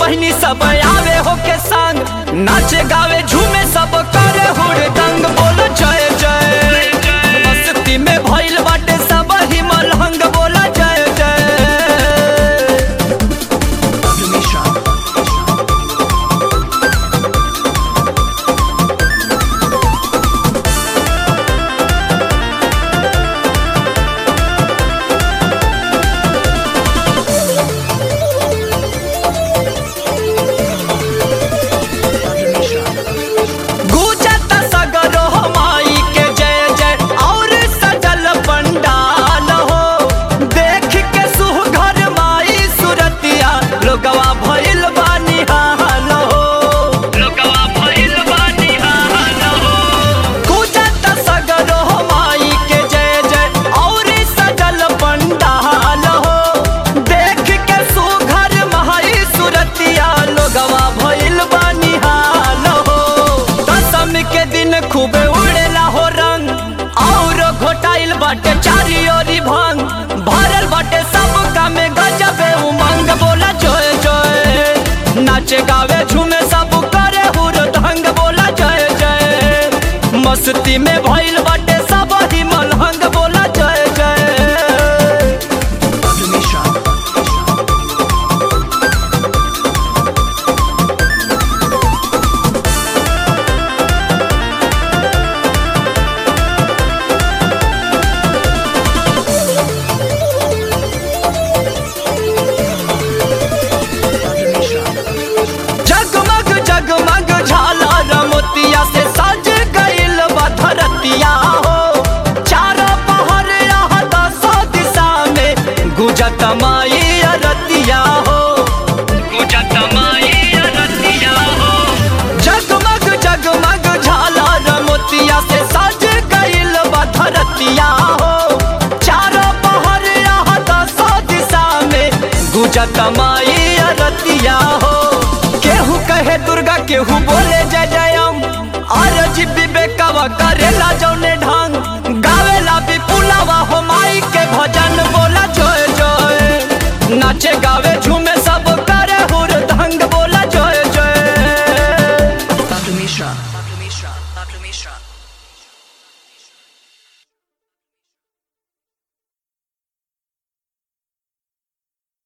बहनी सब आवे हो के संग नाचे गावे झूमे सब करे हुड़दंग बोलो जय जय मस्ती में भइल बाटे सब ही मलहंग बोला जय जय गुजत सगरो माई के जय जय और सजल पंडाल हो देख के सुघर माई सुरतिया लोगवा भइल बानी हाल हो लोगवा भइल बानी हाल हो गुजत सगरो माई के जय जय और सजल पंडाल हो देख के सुघर माई सुरतिया लोगवा भइल बानी हाल हो दसम के दिन खूबे उड़ेला हो रंग और घोटाइल बाटे चारी ओरी भंग भरल बाटे सब कामे गजबे उमंग बोला जय जय नाचे गावे झूमे सब करे हुरदंग बोला जय जय मस्ती में भइल बाटे सब ही मलहंग बोला जय जय जगमग जगमग झालर मोतिया से सज गइल बा धरतिया हो चारों पहर यह दसो दिशा में गुजत माई अरतिया हो गुजत माई अरतिया हो जगमग जगमग झालर मोतिया से सज गइल बा धरतिया हो चारों पहर यह दसो दिशा में गुजत माई अरतिया हो केहू कहे दुर्गा केहू बोले जय जयम और विवेकवा करेला जौने ढंग गावेला विपुलवा हो माई के भजन बोला जय जय नाचे गावे